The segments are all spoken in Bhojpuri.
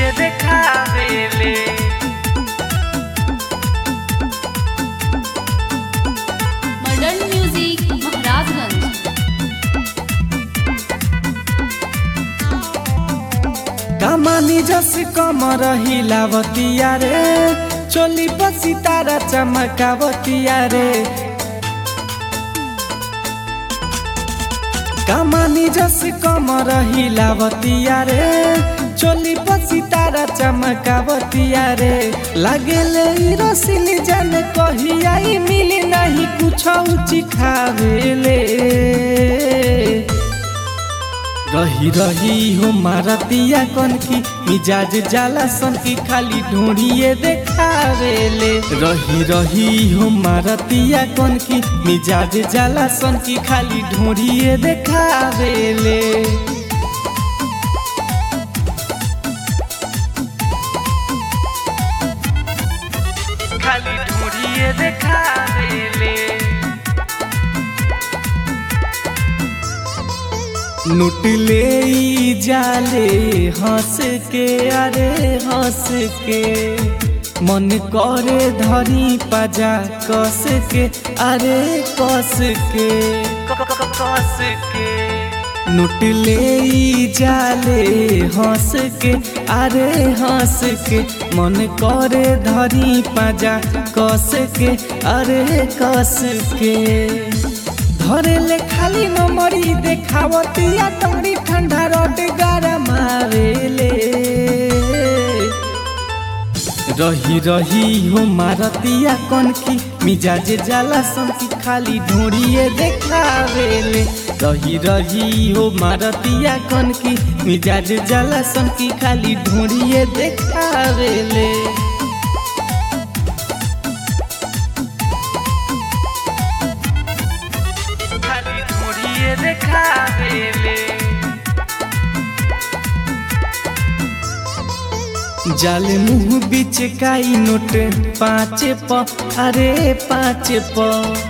ढूंढिए देखावेले मॉडर्न म्यूजिक महाराजगंज कमानी जस कमर हिलावतिया रे चोली पर सितारा चमकावतिया रे कमानी जस कमर हिलावतिया रे चोली पर सितारा चमकावतिया रे लागेले ई रसिली जान कहिया ई मिली नहीं कुछ उची खावेले रही रही हो मारतिया कन की मिजाज जाला सन की खाली ढूंढिए देखावेले रही रही हो मारतिया कन की मिजाज जाला सन की खाली ढूंढिए देखावेले खाली ढूंढिए देखावेले लुटले ई जाले हंस के अरे हंस के मन करे धरी पजा कस के अरे कस के कस के लुटले ई जाले हंस के अरे हंस के मन करे धरी पजा कस के अरे कस के धरेले खाली नमरी देखावतिया तमरी ठंडा रोड गरमावेले रही रही हो मारतिया कन की मिजाज जाला सन की खाली ढूंढिए देखावेले रही रही हो मारतिया कन की मिजाज जाला सन की खाली ढूंढिए देखावेले खाली ढूंढिए देखावेले जाल मुंह बीच काई नोट पाँच प अरे पाँच प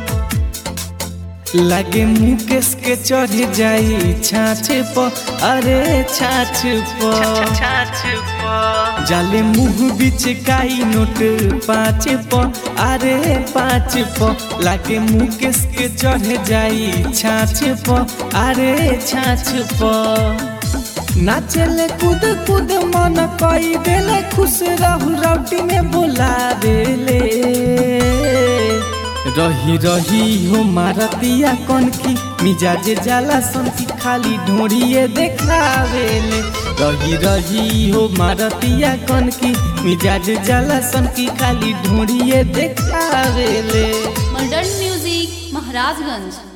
लागे मुकेश के चढ़ जाई छाछ प अरे छाछ प छाछ प जाले मुंह बीच काई नोट पाँच प अरे पाँच प लागे मुकेश के चढ़ जाई छाछ प अरे छाछ प नाचले कूद कूद मन कई देले खुश रहू रौटी में बोला देले रही रही हो मारतिया कन की मिजाज जाला सन की खाली ढूंढिए देखावेले रही रही हो मारतिया कन की मिजाज जाला सन की खाली ढूंढिए देखावेले मॉडर्न म्यूजिक महाराजगंज